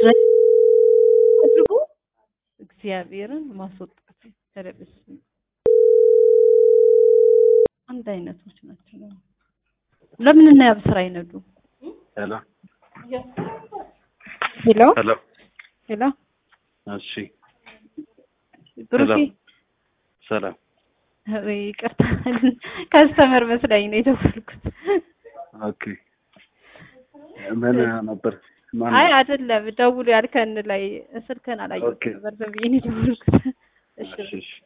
አድርጎ እግዚአብሔርን ማስወጣት ተለብስ አንድ አይነቶች ናቸው። ለምን እና ያብ ስራ አይነዱ? ሄሎ ሄሎ ሄሎ። ሄሎ እሺ ብሩኬ ሰላም ሰላም። ወይ ይቅርታ ከስተመር መስላኝ ነው የደወልኩት። ኦኬ ምን ነበር? ማን አይ ነው? አይደለም ደውሉ ያልከን ላይ ስልክህን አላየሁትም ኦኬ። ነበር ዝም ብዬ ነው የደወልኩት። እሺ እሺ እሺ